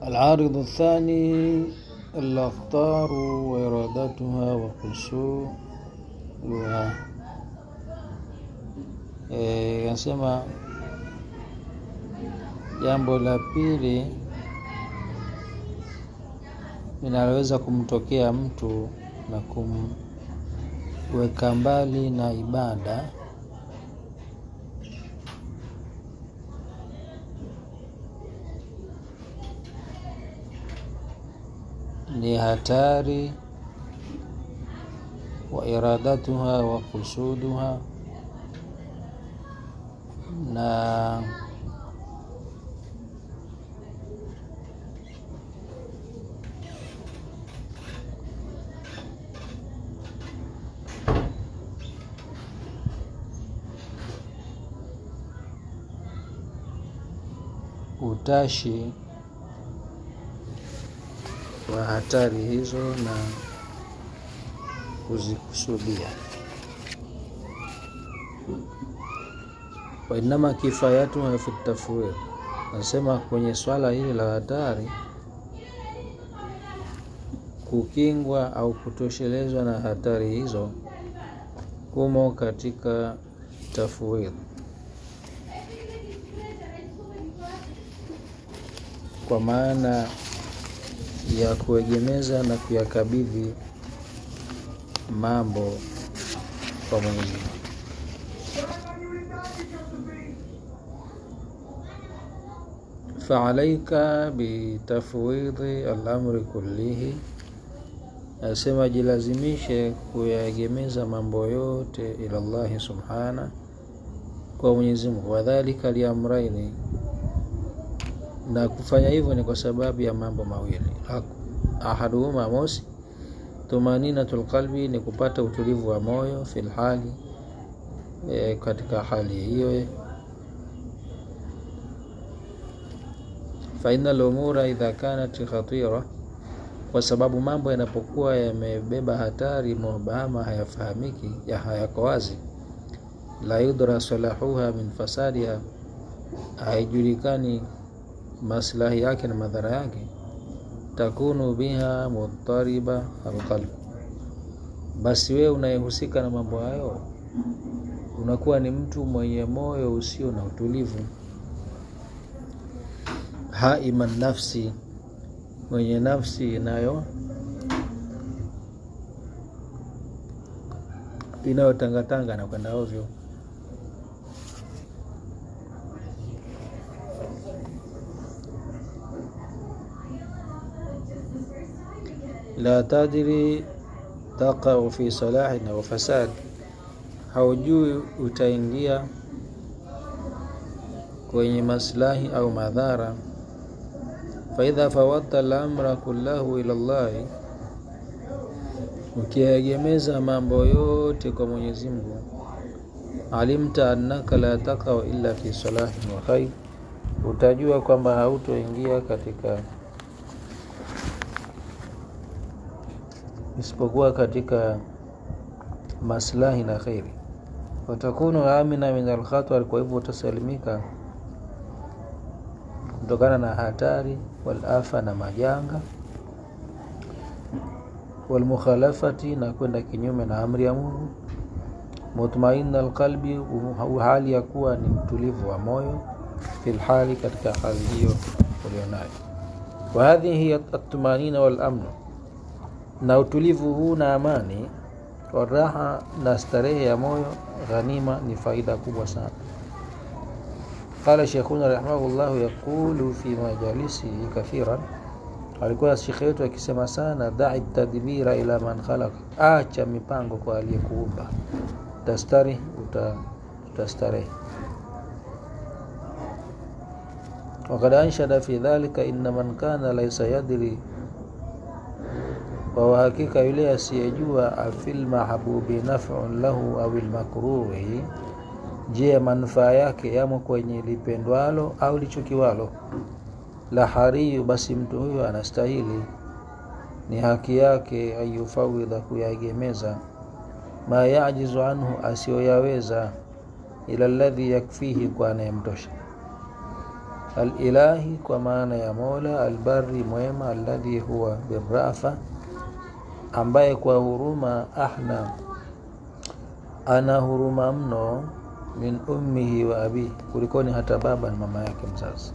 العارض الثاني الأخطار وإرادتها وحصولها anasema jambo la pili linaloweza kumtokea mtu na kumweka mbali na ibada ni hatari wa iradatuha wa kusuduha na utashi wa hatari hizo na kuzikusudia. Wainama kifayatuha fi tafwid, nasema kwenye swala hili la hatari, kukingwa au kutoshelezwa na hatari hizo kumo katika tafwid. Kwa maana ya kuegemeza na kuyakabidhi mambo kwa Mwenyezi Mungu. Faalaika bitafwidhi alamri kullihi, asema jilazimishe kuyaegemeza mambo yote ila Allahi subhana, kwa Mwenyezi Mungu. Wadhalika liamraini na kufanya hivyo ni kwa sababu ya mambo mawili. Ahaduhuma, mosi, tumaninatul qalbi, ni kupata utulivu wa moyo, fil hali e, katika hali hiyo. Fa innal umura idha kanat khatira, kwa sababu mambo yanapokuwa yamebeba hatari, mubahama, hayafahamiki, ya hayako wazi, la yudra salahuha min fasadiha, haijulikani maslahi yake na madhara yake, takunu biha mudtariba alqalb, basi wewe unayehusika na mambo hayo unakuwa ni mtu mwenye moyo usio na utulivu. Haiman nafsi, mwenye nafsi inayo inayotangatanga na kwenda ovyo. la tadri taqau fi salahin au fasad, haujui utaingia kwenye maslahi au madhara. Faidha fawadta lamra kullahu ila Llahi, ukiegemeza mambo yote kwa Mwenyezi Mungu, alimta annaka la taqau illa fi salahin wa khair, utajua kwamba hautoingia katika isipokuwa katika maslahi na kheri. Watakunu amina min alkhatar, kwa hivyo utasalimika kutokana na hatari, walafa na majanga, walmukhalafati na kwenda kinyume na amri ya Mungu, mutmainna alqalbi, hali ya kuwa ni mtulivu wa moyo, fil hali, katika hali hiyo ulionayo. Wa hadhihi hiya atmanina wal amnu na utulivu huu na amani, waraha na starehe ya moyo, ghanima ni faida kubwa sana. Qala sheikhuna rahimahullahu, yaqulu fi majalisihi kathiran, alikuwa shekhe wetu akisema sana, dai tadbira ila man khalaqa, acha mipango kwa aliyekuumba, tastari utastarehe. Wakad anshada fi dhalika, inna man kana laysa yadri kwa uhakika yule asiyejua afil mahbubi naf'un lahu au lmakruhi, je, manufaa yake yamo kwenye lipendwalo au lichukiwalo, la hariyu, basi mtu huyo anastahili, ni haki yake, ayufawidha, kuyaegemeza, ma yajizu anhu, asiyoyaweza, ila alladhi yakfihi, kwa anayemtosha. alilahi kwa maana ya mola albari mwema alladhi huwa birrafa ambaye kwa huruma ahna ana huruma mno min ummihi wa abihi kulikoni hata baba na mama yake mzazi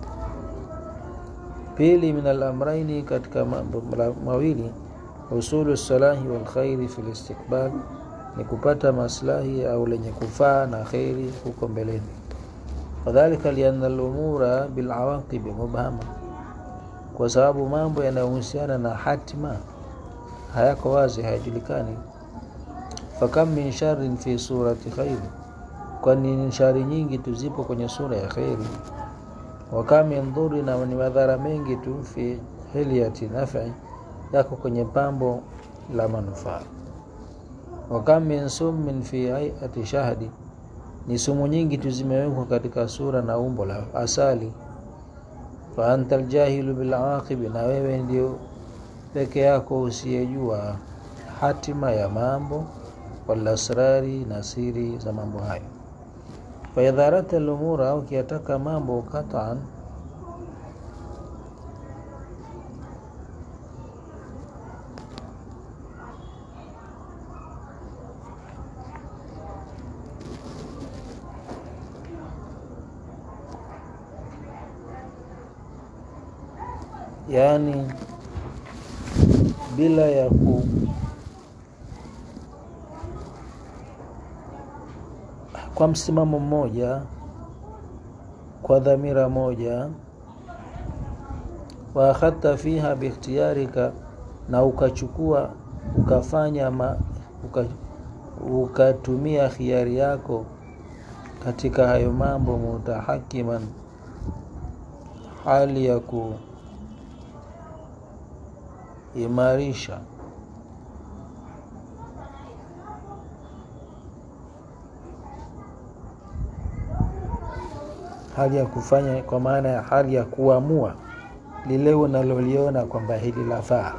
pili min alamraini katika mambo mawili usulu salahi walkhairi fi listiqbal ni kupata maslahi au lenye kufaa na kheri huko mbeleni wadhalika lianna lumura bilawaqibi mubhama kwa sababu mambo yanayohusiana na hatima hayako wazi hayajulikani fakam min sharin fi surati khairi kwani shari nyingi tu zipo kwenye sura ya kheri wakam min dhuri na ni madhara mengi tu fi hilyati nafi yako kwenye pambo la manufaa wakam min summin fi hayati shahdi ni sumu nyingi tu zimewekwa katika sura na umbo la asali fa anta aljahilu bilawaqibi na wewe ndio peke yako usiyejua hatima ya mambo walasrari na siri za mambo hayo faidharata lumura au ukiyataka mambo kataan yaani bila ya ku kwa msimamo mmoja kwa dhamira moja wa akhadta fiha bikhtiyarika na ukachukua ukafanya ma, uka, ukatumia khiari yako katika hayo mambo mutahakiman hali ya kuimarisha hali ya kufanya kwa maana ya hali ya kuamua lile unaloliona kwamba hili lafaa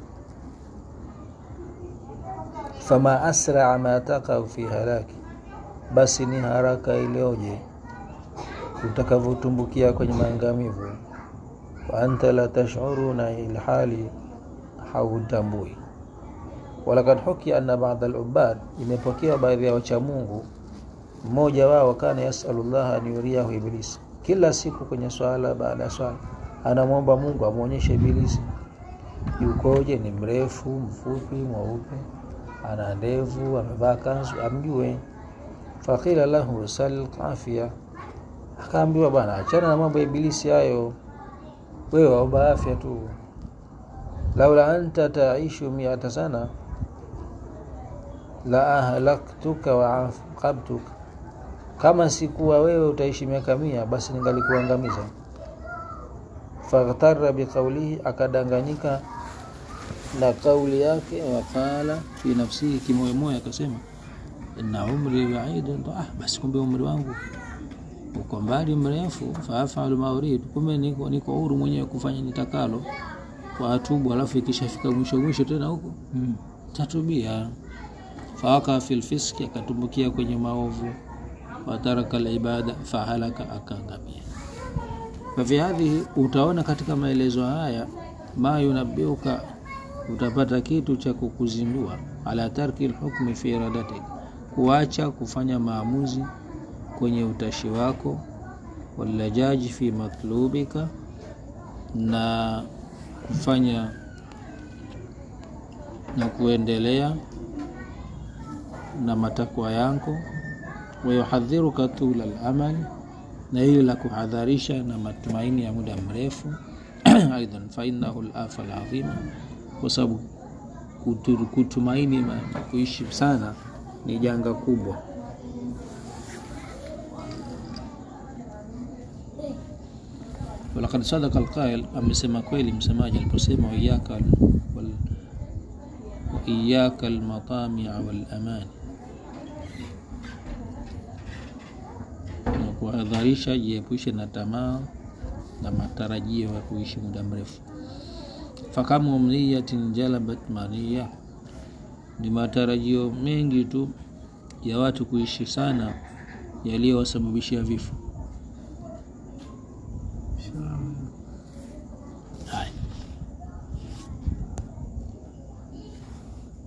fama asraa ma takau fi halaki basi ni haraka iliyoje utakavyotumbukia kwenye maangamivu wa anta la tashuru na ilhali hautambui walakad hukia anna bada alubad imepokewa baadhi ya wachamungu mmoja wao kana yasalu llah an yuriyahu ibilisi kila siku kwenye swala baada ya swala anamwomba mungu amwonyeshe ibilisi yukoje ni mrefu mfupi mweupe ana ndevu amevaa kanzu amjue fakila lahu sal afya akaambiwa bwana achana na mambo ya ibilisi hayo wewe waomba afya tu laula anta taishu miata sana la ahlaktuka wa aqabtuka kama sikuwa wewe utaishi miaka mia basi ningalikuangamiza faghtara biqaulihi akadanganyika na kauli yake waqala fi nafsihi kimoyomoyo akasema inna umri baidun ah basi kumbe umri wangu uko mbali mrefu faafalu ma urid kumbe niko niko huru mwenyewe kufanya nitakalo kwa atubu alafu ikishafika mwisho mwisho tena huko mm. tatubia faaka fil fiski akatumbukia kwenye maovu wataraka alibada fahalaka akaangamia fafi hadhihi utaona katika maelezo haya ma yunabiuka utapata kitu cha kukuzindua ala tarki lhukmi fi iradatik kuacha kufanya maamuzi kwenye utashi wako walajaji fi matlubika na kufanya na kuendelea na matakwa yako wayuhadhiruka tula lamal na hili la kuhadharisha na matumaini ya muda mrefu aidan fainahu lafa ladhima kwa sababu kutumaini kuishi sana ni janga kubwa walakad sadaka alqail amesema kweli msemaji aliposema waiyaka waiyaka almatamia walamani na kuhadharisha jiepushe na tamaa na matarajio ya kuishi muda mrefu fakamu mniyatin jalabat mania ni matarajio mengi tu ya watu kuishi sana yaliyowasababishia vifo inshallah